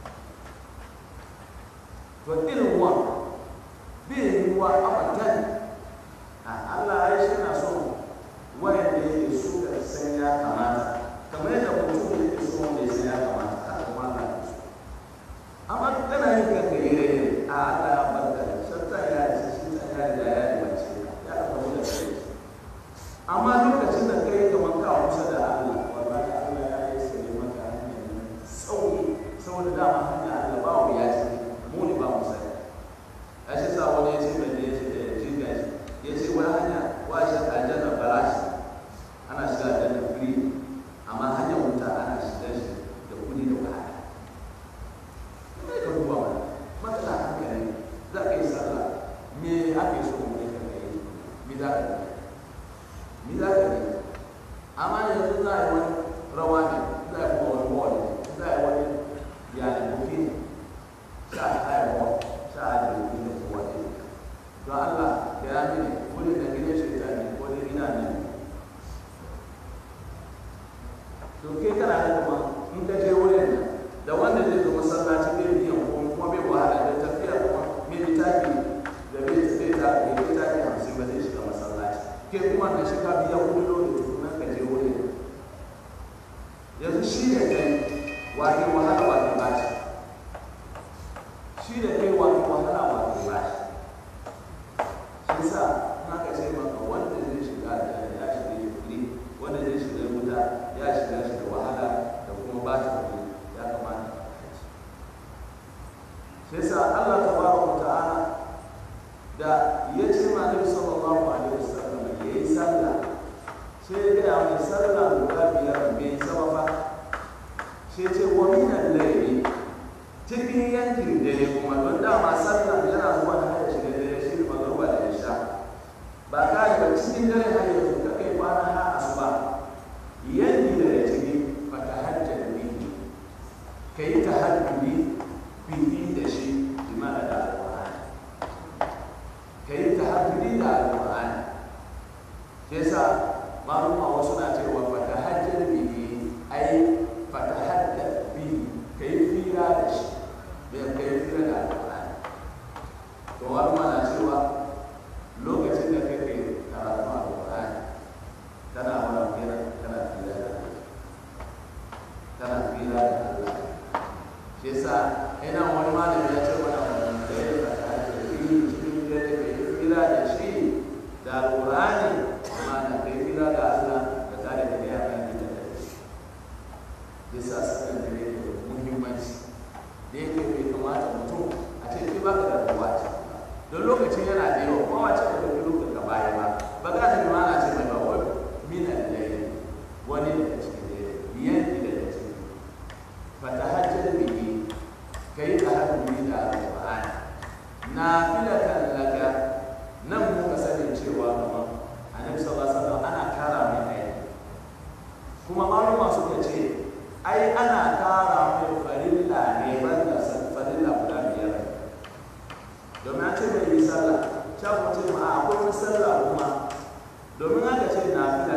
to irin wa bai yi wa abadan a Allah ya shi na son wayanda yake so da san ya kamata kamar yadda mutum yake so wanda ya san ya kamata haka kuma Allah ya so amma kana yin kanka yare a Allah ya barka da shatta ya ce shi ta ya da ya yi mace ya ka kawo da kai amma lokacin da kai kamar ka kusa da Allah wallahi Allah ya yi sai maka hanyar sauki saboda dama hanya Allah ba mu ya ce mu ne ba mu sani a shi sa wani ya ce mai da ya ce da jinga shi ya ce wani hanya wa shi aljanna balashi ana shiga aljanna free amma hanyar wuta ana shiga shi da kudi da wahala sai ka duba mana matsala hankali za ka yi sallah me ake so mu yi ka yi me za ka yi me za ka yi amma yanzu za a yi wani rawa ne za a yi kuma wani wall ne za a yi wani yani buki ne sha a yi wall sha a yi buki da kowa ne don Allah da ya mini wani da gidan shaitan ne ko da ina ne to kai kana da kuma in ka je wurin nan da wanda zai zo masallaci bai biyan ko kuma bai wahala da tafiya kuma mai littafi da bai zai ta bai littafi hamsin ba zai shiga masallaci ke kuma da shi ka biya kuɗi dole tukunan ka je wurin yanzu shi da kai wake wahala wake bashi shi da kai wake wahala wake bashi shi sa na ka ce maka wanda zai shiga da ya shiga ya kuɗi wanda zai shiga wuta ya shiga shi da wahala da kuma ba shi kuɗi ya kamata sai sa Allah tabaraka wa ta'ala da ya ce ma Nabi sallallahu alaihi wasallam ya yi sallah sai ya gaya mai sallah guda biyar bai sama fa sai ce wa min al-layli cikin yankin dare kuma don dama sallah yana zuwa da hada shi da dare shi magruba da isha ba ka yi ba cikin dare har yanzu ka kai kwana har asuba yanki da ciki fa tahajjad bihi kai tahajjudi bihi da shi imana da alƙur'ani ka yi tahajjudi da alƙur'ani shi yasa maluma wasu na cewa fata hajjar bihi ai fata hajjar bihi ka yi fira da shi bai ka yi fira da alƙur'ani to maluma na cewa lokacin da kake karatu alƙur'ani tana wani fira tana fira da tana fira da Allah shi yasa ina wani malami ya ce mana wannan da ya fata da fi cikin dare ka yi fira da shi da alƙur'ani amma da ka yi fira da Allah da tare da ya kan gida da shi yasa sanin da yake da muhimmanci da yake bai kamata mutum a ce ki baka da ruwa ce don lokacin yana da yawa kuma wace da ɗauki lokacin ka baya ba ba za ta bi ma na ce mai ba wani minan layi wani daga cikin dare yanki daga cikin fatahajjar bihi kai tahajjudi da alqur'ani nafilatan laka nan muka sani cewa kuma annabi sallallahu alaihi wasallam ana kara mai aiki kuma maluma suka ce ai ana kara mai farilla ne banda farilla guda biyar domin an ce mai yi sallah sha kuma ce ma akwai wani sallah kuma domin aka ce nafila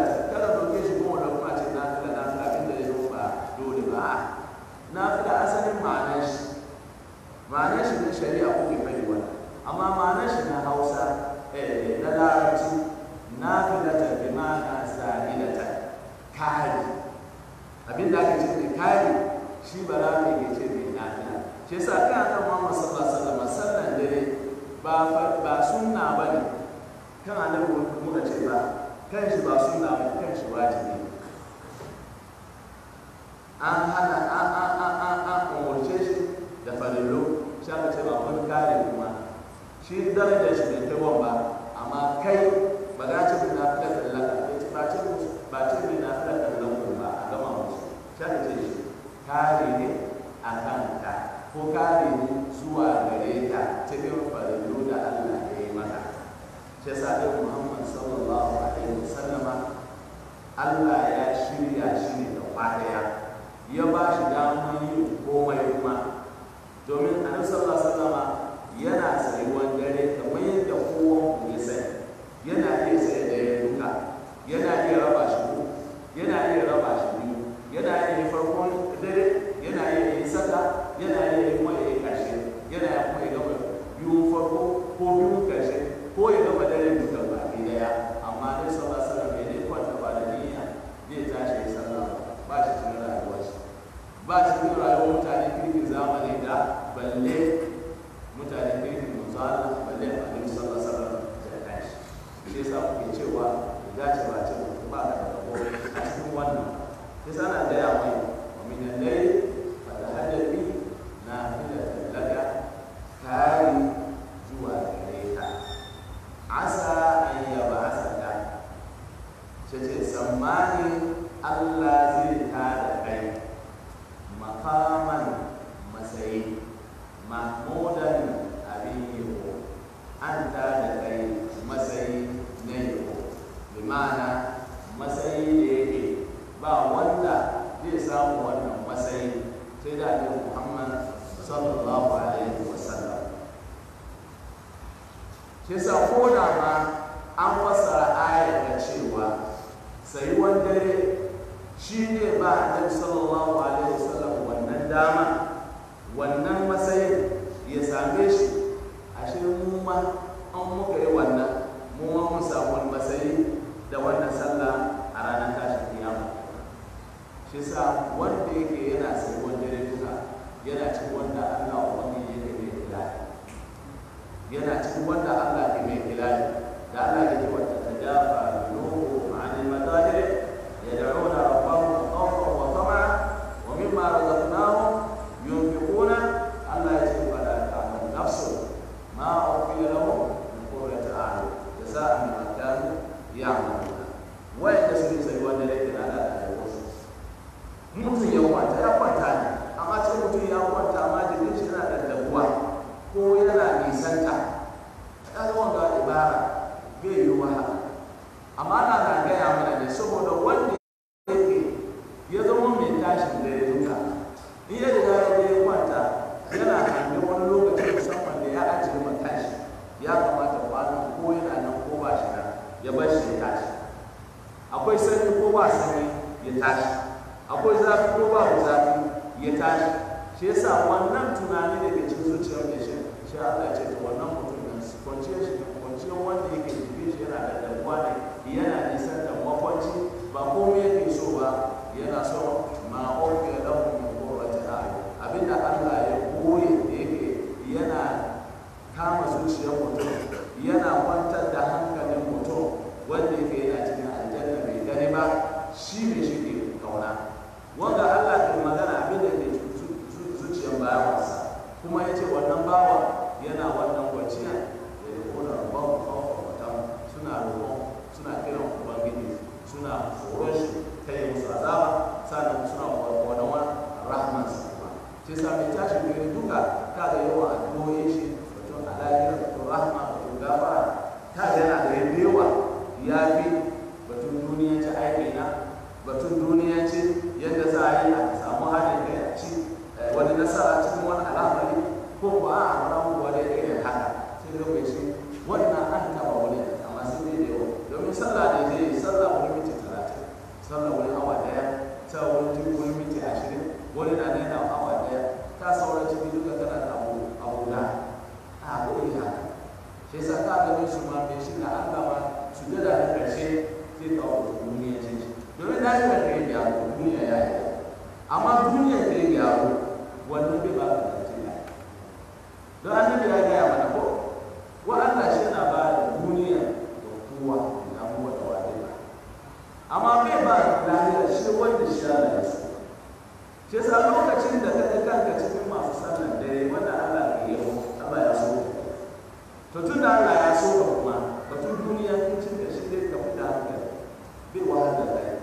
abin da ake ce mai kari shi ba za mu ke ce mai nafila shi yasa kan nan Muhammad sallallahu alaihi wasallam sallan dare ba ba sunna bane kan annabi muka ce ba kan shi ba sunna ba kan shi wajibi an hana an an an an an umurce shi da farillo shi aka ce ba wani kare kuma shi darajar shi bai kai ba amma kai ba za ce mai nafila da laka ba ce ba ce mai nafila da laka ba a gama musu shi aka ce shi kare ne a kanka ko kare ne zuwa gare ka cikin farillo da Allah ya yi maka shi yasa dai Muhammad sallallahu alaihi wasallama Allah ya shirya shi ne da kwadaya ya ba shi damar yin komai kuma domin annabi sallallahu alaihi wasallama yana tsayuwan dare kamar yadda kowa ku ya sani yana iya tsaye da ya duka yana iya raba shi uku yana iya raba shi biyu yana iya yi farkon dare yana iya yi saka yana iya yi kuma ya yi ƙarshe yana iya kuma ya gama biyu farko ko biyu ƙarshe ko ya gama dare duka baki daya amma dai sallallahu alaihi wasallam ya dai kwanta ba da niyya zai tashi ya sallah ba shi cikin rayuwar shi ba shi cikin rayuwar mutane kirkin zamani da balle mutane kirkin musala balle a ɗin sallallahu alaihi wasallam da tashi shi yasa kuke cewa ya dace ba ce mutum ba ka da rabo a cikin wannan sai sana gaya mai wa min al-layl fa tahajjat nafilatan laka kari zuwa gare ka asa an yaba asaka ce ce tsammani Allah zai tada kai makaman matsayi mahmudan abin yabo an tada kai matsayi na yabo bi ma'ana matsayi da yake ba wanda zai samu wannan matsayi sai da annabi Muhammad sallallahu alaihi wasallam shi sa ko da ma an fassara ayar da cewa sayuwan dare shi ne ba annabi sallallahu alaihi wasallam wannan dama wannan matsayin ya same shi ashe mu ma an muka yi wannan mu ma mun samu wani matsayi da wannan sallah a ranar tashin kiyama shi sa wanda yake yana sayuwan dare duka yana cikin wanda Allah ubangiji yake mai kula yana cikin wanda Allah ke mai kilali da Allah ya ce wata tajafa junubu ma'anil madajir yad'una rabbahum khawfan wa tama'an wa mimma razaqnahum yunfiquna Allah ya ce fala ta'mal nafsu ma ukhfiya lahum min qurrati a'yun jazaa'an bima kanu ya'maluna wa'anda su sai wanda yake da Allah da wasu mutum ya kwanta ya kwanta ne amma sai mutum ya kwanta ma jikin shi yana da dabuwa ko yana nisanta ya zama ga ibara bai yi wa haka amma ana na gaya mana ne saboda wanda yake ya zama mai tashin da ya duka in ya riga ya je kwanta yana hange wani lokaci musamman da ya ajiye ma tashi ya kamata kwanan ko yana nan ko ba shi nan ya bar shi ya tashi akwai sanyi ko ba sanyi ya tashi akwai zafi ko ba zafi ya tashi shi yasa wannan tunani da ke cikin zuciyar mai shi shi Allah ya ce to wannan mutum nan kwanciyar shi kwanciyar wanda yake jikin shi yana da damuwa ne yana nisan da makwanci ba komai yake so ba yana so ma ofe lahu min qurrati a'yun abinda Allah ya koye da yake yana kama zuciyar mutum yana kwantar da hankalin mutum wanda yake yana cikin aljanna bai gani ba shi ne shi ke kauna wanda Allah ke magana abin da ke zuciyar bayansa kuma ya ce wannan bawa yana wannan kwanciya da ya kona rabon kawo wata suna roƙon suna kiran ubangiji suna tsoron shi ta yi musu azaba sannan suna kwanawa rahman sa kuma ce sa mai tashi gari duka ta da yawan addu'o'in shi batun alayyar batun rahma batun gafara ta yana da yawa ya fi batun duniyanci aiki na batun duniyanci yadda za a yi a samu haɗin kai a ci wani nasara cikin wani al'amari ko kuwa a wani abubuwa da ya irin haka sai da kai shi wannan an taɓa wani amma sai dai da yawa domin sallah da zai yi sallah wani minti talatin sallah wani awa ɗaya sallah wani tuni wani minti ashirin wani na nena awa ɗaya ta sauran cikin duka tana da abu abu da a ko yi haka shi yasa ka ganin su ma mai shi na Allah ma su da da ƙarshe zai kawo duniya ce domin na yi da kai da duniya ya yi duniya ke gyaru wannan bai ba ka Najeriya don annabi ya gaya mana ko wa Allah shi yana ba da duniya da kowa da abubuwa da wani ba amma bai ba lafiya shi wanda shi ya da su shi yasa lokacin da ka ga kanka cikin masu sallan dare wanda Allah ke yi Allah ya so to tun da Allah ya so ka kuma batun duniya kin cin da shi dai ka fita hankali bai wahala da kai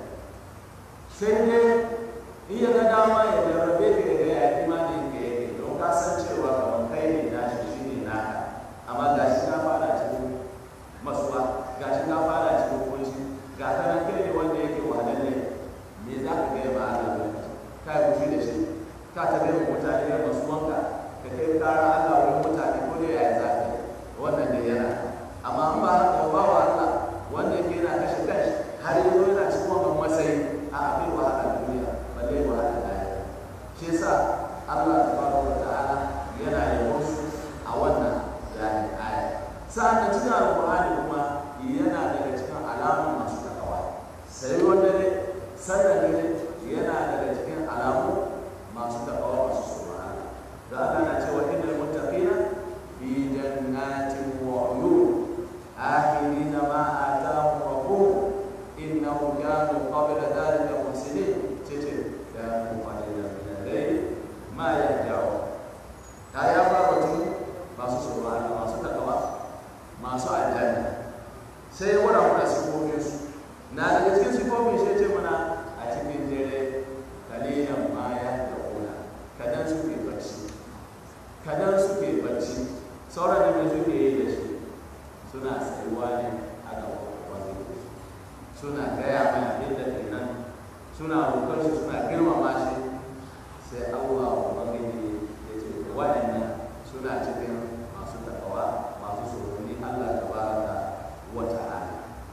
sai dai in ya ga dama ya jarrabe ka ya ga ya imanin ka yake don ka san cewa kamar kai ne na shi shi ne naka amma ga shi ka fara cikin masuwa ga shi ka fara cikin kunci ga ta nan kai ne wanda yake wahalalle me za ka gaya ma Allah lokaci ka yi fushi da shi ka ta gaya mutane da masuwanka ka kai kara Allah wurin mutane ko dai ya yi zafi wannan ne yana amma an ba haka ba wa Allah wanda yake yana kashe kanshi har yanzu yana cikin wannan matsayi a abin wahala duniya balle wahala lahira shi yasa Allah tabaraka wa ta'ala yana yabon su a wannan yani aya sa'an cikin alqur'ani kuma yana daga cikin alamun masu takawa sai wanda ne sannan ne yana daga cikin alamu masu takawa masu tsoron Allah da Allah na cewa innal muttaqina fi jannatin wa uyun akhirina ma atahum rabbuhum innahum kanu qabla dhalika muhsinin cece kanu qalilan min al-layl ma yahjaun ta ya ba batun masu tsoron Allah masu takawa masu aljanna sai ya wada mana sifofin su na daga cikin sifofin shi ce mana a cikin dare kalilan ma yahjauna kadan suke bacci kadan suke bacci sauran da suke yi da shi suna tsayuwa ne a gaban wani suna gaya mai abin da ke nan suna roƙar shi suna girmama shi sai Allah ubangiji ya ce da waɗannan suna cikin masu takawa masu tsoroni Allah tabaraka wa ta'ala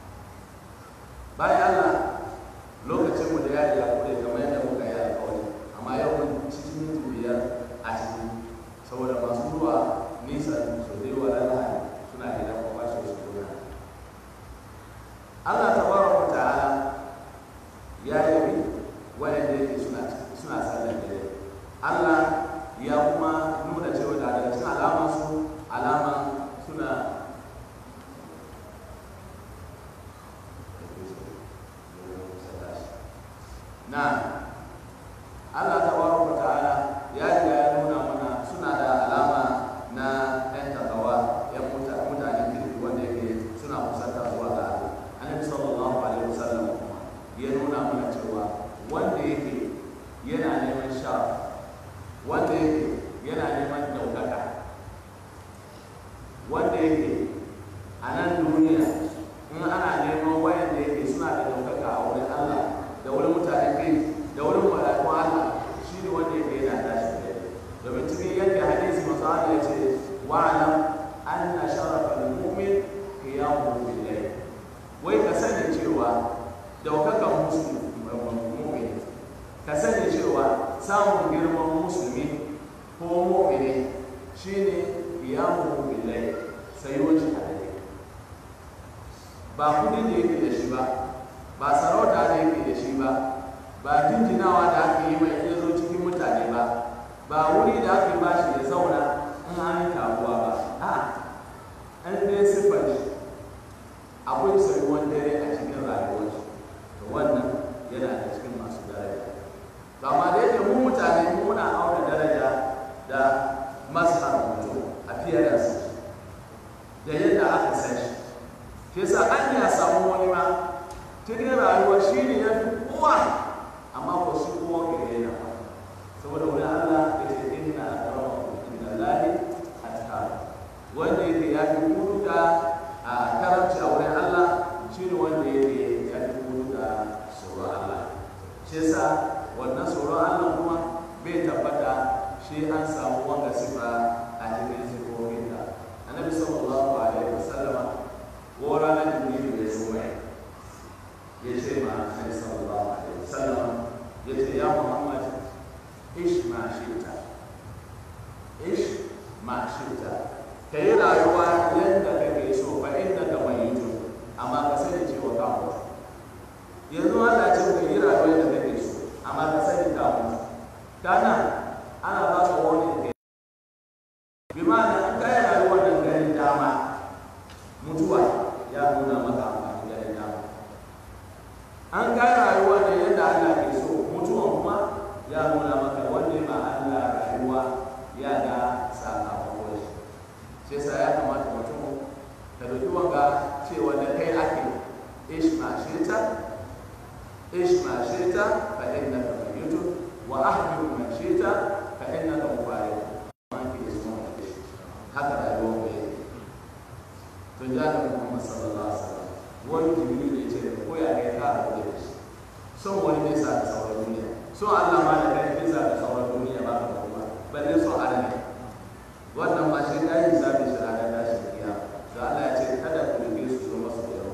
bayan Allah lokacin mu da yari ya kure kamar yadda muka yi alƙawari amma yau mun cikin minti biyar a ciki saboda masu zuwa nisa su da yawa ranar suna gidan kwakwashi su zuwa Allah tabaraka wa ta'ala ya yabi waɗanda yake suna suna sallar dare Allah ya kuma nuna cewa da daga cikin alama su alama suna na Allah tabaraka wa ta'ala ya riga ya nuna mana suna da alama na ɗan takawa yan mutanen kirki wanda yake suna kusanta zuwa ga Allah annabi sallallahu alaihi wasallam kuma ya nuna mana cewa wanda yake yana neman sharaf wanda yake yana neman daukaka wanda yake a nan duniya in ana neman wayan da yake suna da daukaka a wurin Allah da wurin mutanen kai da wurin malakun Allah shi ne wanda yake yana tashi da domin cikin yadda hadisi masu Allah ya ce wa'alam anna sharafa al-mu'min qiyamuhu bil layl wai ka sani cewa daukakan musulmi ka sani cewa samun girman musulmi ko mu'mini shine qiyamuhu bil layl sayuwar shi a dare ba kudi da yake da shi ba ba sarauta da yake da shi ba ba jinjinawa da aka yi mai ya zo cikin mutane ba ba wuri da aka ba shi ya zauna in an yi taruwa ba a an dai siffar shi akwai sayuwar dare a cikin rayuwar shi to wannan yana da cikin masu daraja to amma da yake mu mutane mu muna auna daraja da mazhar mutum appearance da yadda aka san shi shi yasa an ya samu wani ma cikin rayuwa shi ne ya fi kowa amma ko shi kowa ke yana ba saboda wani Allah ya ce inna akramakum inda lahi atqakum wanda yake ya fi kuduka a karamci a wurin Allah shi ne wanda yake ya fi kuduka tsoron Allah shi yasa wannan tsoron Allah kuma bai tabbata shi an samu wanga sifa a cikin sifofin da annabi sallallahu alaihi wasallama ko ranar jibrilu ya zo mai ya ce ma annabi sallallahu alaihi wasallama ya ce ya muhammad ish ma shita ish ma shita ka yi rayuwa yadda kake so fa inda ka mayyutu amma ka sani cewa ka mutu yanzu Allah ce ka yi rayuwa yadda kake so amma ka sani ka mutu an ga rayuwa ne yadda Allah ke so mutuwan kuma ya nuna maka wanda ma Allah rayuwa ya ga sakamakon shi shi yasa ya kamata mutum ka dauki wanga cewa da kai ake ishma shita ishma shita fa innaka mayyitun wa ahmilu man shita fa innaka mubaric man fi ismu haka rayuwar mu yake to ja da Muhammad sallallahu alaihi wasallam wani jibril ne ce ko ya kai ka da shi son wani ne sa ka sauran duniya son Allah ma da kai ne sa ka sauran duniya ba ka kuma balle son Allah ne wannan ma shi kai hisabi shi ranar tashi kiya to Allah ya ce kada ku rige su zo masu yau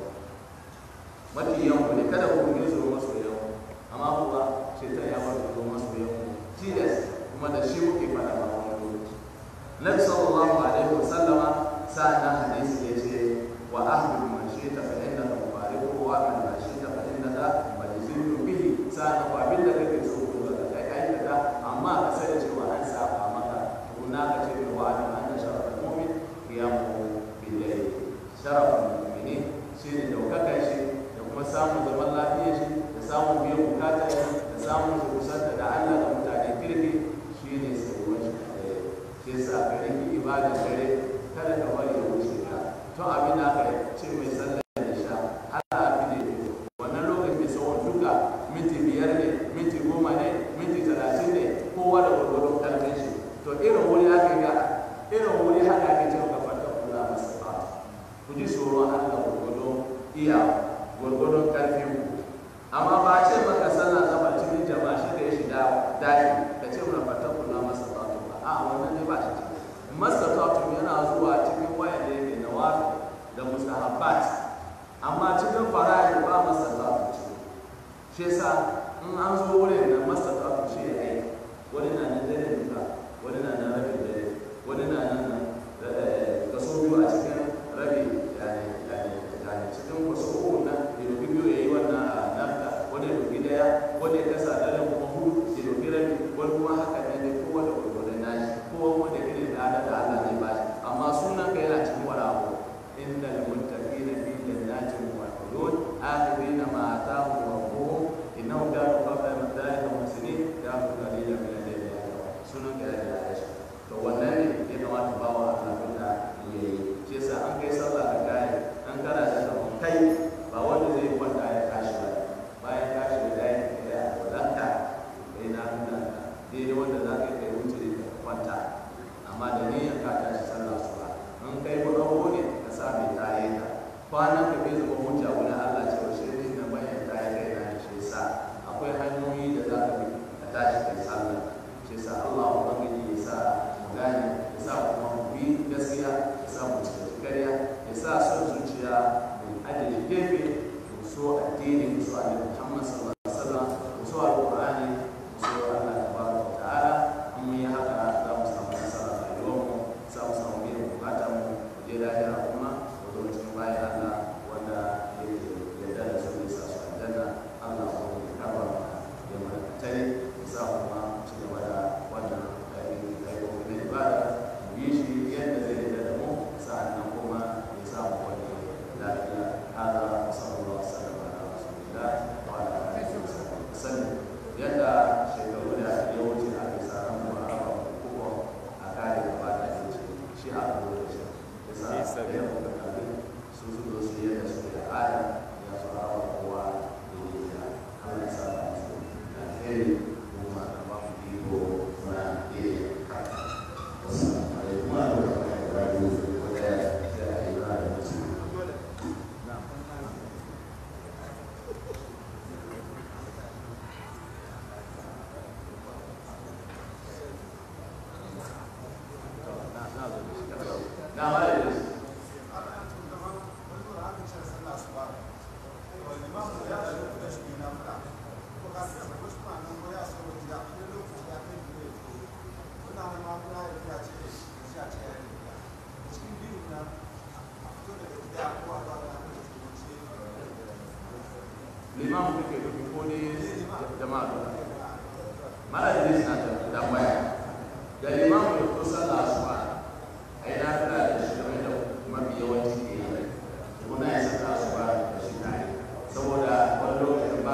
mafi yawan ku ne kada ku rige su zo masu yau amma kuwa shaitan ya bar zo masu yau tilas kuma da shi muke fada ba wani lokaci Nabi sallallahu alaihi wasallama sa'an hadisi ya ce wa ahmadu man shi'ta fa innaka mubariku wa ahmadu man shi'ta fa innaka majziyun bihi sa'an ko abin da kake so ko da kai aikata amma ka sani cewa an saba maka kuna ka ce wa adam anna sharafal mu'min qiyamuhu bil layl sharafal mu'minin shine daukakar shi da kuma samun zaman lafiyar shi da samun biyan bukatar shi da samun su kusanta da Allah da mutane kirki shine sauran shi da shi yasa ka rike ibadar dare kada ka bari ya wuce ka to abin da aka ce mai sallar da sha Allah fi da yi wannan lokacin mai tsawon duka minti biyar ne minti goma ne minti talatin ne kowa da gwargwadon karfin shi to irin wuri aka ga irin wuri haka ake cewa ka fata kula masa ba ku ji tsoron Allah gwargwadon iya gwargwadon karfin ku amma ba a ce maka sallah zama cikin jama'a shi da ya shiga daji ka ce mana fata kula masa ba a wannan ne ba shi ciki mastatatu yana zuwa cikin wayan da yake nawafi da mustahabbat amma cikin fara'id ba mastatatu ciki shi yasa in an zo wurin da mastatatu shi ya aiki wani na nan dare duka wani na nan rabin dare wani na nan kaso biyu a cikin rabi yani yani cikin kaso uku na ya doki biyu ya yi wannan a nafta wani ya doki daya wani ya kasa dare kuma hudu ya doki rabi wani kuma haka ne kowa da gwargwadon nashi kowa wanda irin da da Allah zai ba shi amma sunan ka yana cikin wani abu innal muttaqina fi jannatin wa uyun akhirina ma atahum rabbuhum innahum kanu qabla dhalika muhsinin kanu qalilan min al-layli sunan ka yana da shi to wannan ne ya kamata ba wa Allah da yayi shi yasa an kai sallah da kai an kana da sabon kai ba wanda zai kwanta ya tashi ba bayan tashi da dai da wadanta kai na nuna daidai wanda za ka kai wuce da kwanta amma da niyyar ka tashi sallah su ba in kai ko rawo ne ka sa mai taye ka kwanan ka bai zama hujja wani Allah cewa shi ne na bayan taye kai na da shi sa akwai hanyoyi da za ka bi ka tashi kai sallah shi sa Allah ubangiji ya sa mu gane ya sa kuma mu bi gaskiya ya sa mu cika kariya ya sa son zuciya mu ajiye gefe mu so addini mu so annabi Muhammad sallallahu alaihi wasallam mu so alqur'ani mu so Allah tabaraka wa ta'ala in mun yi haka za mu samu nasara a rayuwarmu za mu samu biyan bukatar mu je lahira kuma mu zo cikin bayan Allah wanda yake yarda da su ne sa su aljanna Allah ko ya karba mana ya mana tare ya sa kuma ci gaba da wannan ainihin ayyukan na ibada mu yi shi yadda zai yarda da mu sa'annan kuma ya sa mu wani lafiya hada sallallahu alaihi wasallam ala rasulillah wa ala alihi wa sallam yadda shekaru da ya wuce aka sa ran mu a raba kuma a kare gaba da shi shi a zo da shi ya sa da ya kuma kafin su su zo su yadda su da aya ya su raba kowa da yi da Allah ya sa da su da alheri kuma da ba mu iko na iya haka wasu alaikum wa rahmatullahi wa barakatuh wanda ya yi ba da mutum na ma da shi liman kuke dubi ko ne jama'a duka mara da na da tambaya da liman ya fito sallah asuba a yi lafiya da shi game da mafi yawanci ke yi muna yi sallah asuba da shi tare saboda wani lokacin ba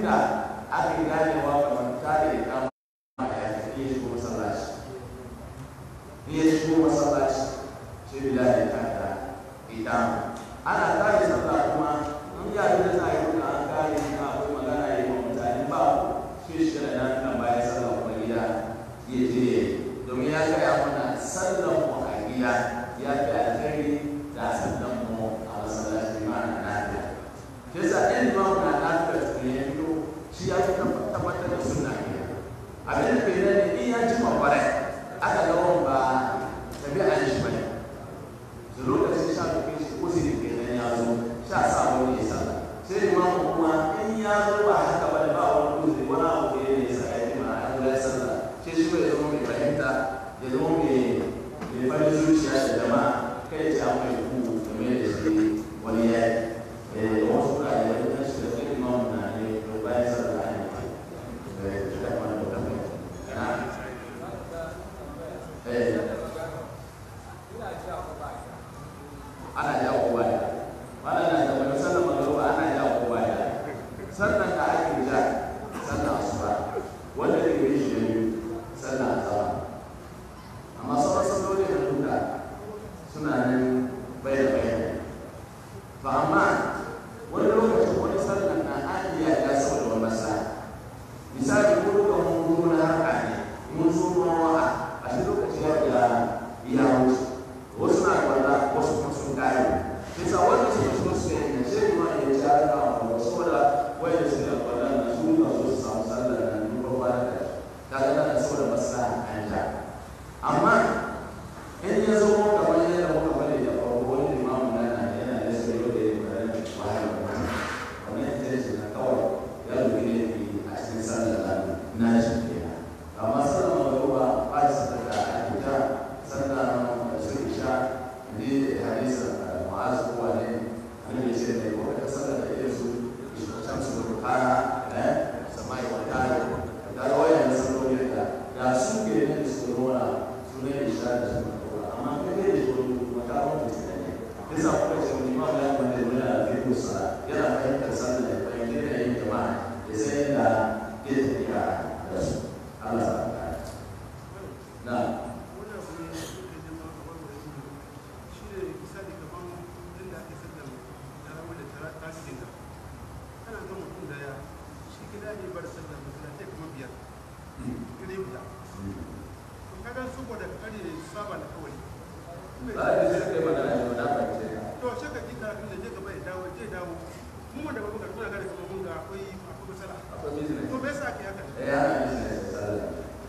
inda aka ganewa kamar tare da kama ya tafi ya shigo masallaci in ya shigo masallaci sai bilal ya tada idan ana kare sallah kuma in ya da za a yi kuma an kare na akwai magana ya yi wa mutane ba sai shi da nan kan bayan sallah kuma gida ya je ya yi domin ya gaya mana sallan mu a gida ya fi alheri da sallan mu a masallaci ma na nafiya shi yasa ɗan limamu na nafiya tukun ya fito shi ya fi tabbatar da sunna ne abin da ke nan ne in ya ji kwakware aka ga wani ba tabi'an shi bane da lokacin sha tukin shi ko sai ke nan ya zo sha sa wani ya sallah sai limamu kuma in ya zo ba haka bane ba wani uzuri wani abu da ya ne sa ya ji ma an zo ya sallah sai shi bai zama mai fahimta ya zama mai mai farin zuciya da jama'a kai ce an mai ku game da shi wani ya yi wasu ka yi wani kan shi da kai limamu na ne to bayan sallah ne da da wani da kai na eh ana ja kowa ya wannan na da wani sallar magana ana ja kowa ya sannan da ake ja sannan asuba wanda ke yi shi ne sannan azaba amma sauran salloli da duka suna nan bai da bai to amma wani lokacin wani sallar na an iya ja saboda wani masa misali ko duka mun zo na harka ne mun zo ruwan wa'a a shi lokaci ya iya iya wuce wasu na kwalla wasu kuma sun kare bisa wanda su so su yi na shi ma ya ci har da wa saboda wai da su da kwalla na su ka so su samu sallar na duba kwana da ta ga nan saboda maslaha an ja amma in ya zo kamar yadda muka bari da farko wani limamu na na yana da su yau da ya bari wahala wannan wannan ita ce na kawai ya rubi ne a cikin sallar na shi kenan amma sallar magruba ba ta sadaka a gida sallar su isha ne hadisa ma'az ko wane annabi ya ce ne ko ka sallar da irin su shan su rukana eh samai wa tare da rawayan da salloli da da su ke ne da su rona su ne isha da su rukana amma kai ne da su makaron da su ne kisa kuka ce wani ma ya kwanda da yana da fiƙo sara yana fahimtar sallar da fahimtar da yin jama'a ya san yadda ya tafiya da su Allah sa na ba a yi sai kai magana ne ba na fahimce ka to sai ka ji karatun da je gaba ya dawo je dawo mu wanda ba muka tuna gare kamar mun ga akwai akwai matsala akwai business to me yasa ake haka da ya na business da sallah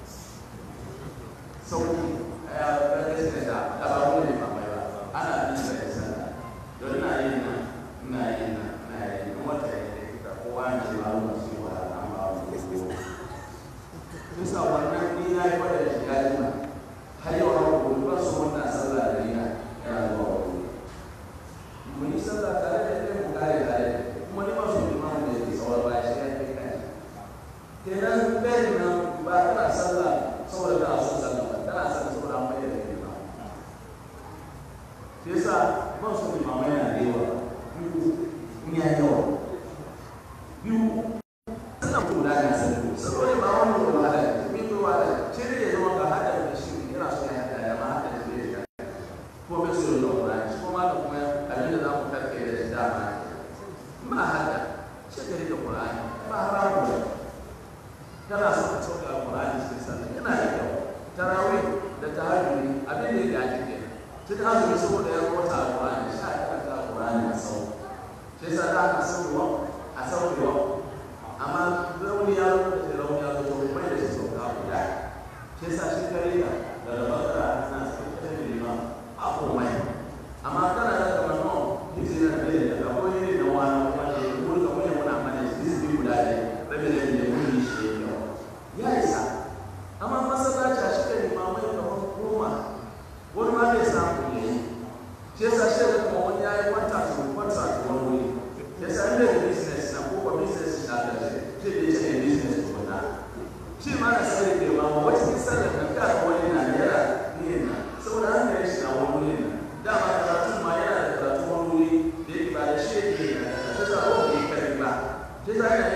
sauki ya ga business da da ba mu ne ba mai ba ana business da sallah don na yin nan ina yin nan ina yin nan wata ya ne ka kowa na ce ba mu ci wa an ba mu ko bisa wannan ni na yi fada da shi ya jima har yau har gobe ba su wannan sallah da ni na yana zuwa wani mun yi sallah tare da ita mu kare tare kuma ni ma su limamu da ke tsawar baya shi ya kai kai kenan bayan nan ba kana sallah saboda kana son sallah ba kana sallah saboda an bayyana da ba shi yasa ban so limamai na da yawa biyu in ya yawa biyu sallah ko da ga sallah saboda ba wani da wahala ne ko wahala shi ne ya zama ga hada da shi yana so ya hada ya ma hada da shi ya ko bai so da Qur'ani shi kuma da kuma abin da za mu karke da shi dama ma hada shi da da Qur'ani ba haramu ne kana so ka sauka Qur'ani cikin sallah yana da kyau tarawih da tahajjudi abin da ya gaji ke tun azumi saboda ya wata Qur'ani sha ta ta Qur'ani a sau shi yasa da aka sauwa a sauwa amma rauni ya zo da rauni ya zo to mai da shi sauka guda shi yasa shi kare da da bakara na sauka da liman a komai amma kana da kamar no hizi na mbele da kwa hiyo na wana wale kulika mwenye mwana amana hizi bibu dale bebe da ni muni shi yau ya isa amma masallaci a shi ne mamai kamar goma wani ma bai samu ne shi yasa shi da kuma wani yayi kwanta su kwanta su wani wuri yasa inda da business na ko ba business na da shi shi da shi ne business ko na shi ma na sai da ma wacce sallar da ka wani na yara ne na saboda an da shi na wani wuri na dama karatun ma yana da karatun wani wuri da yake ba da shi yake da ta sa wani ya kare ba shi sa yana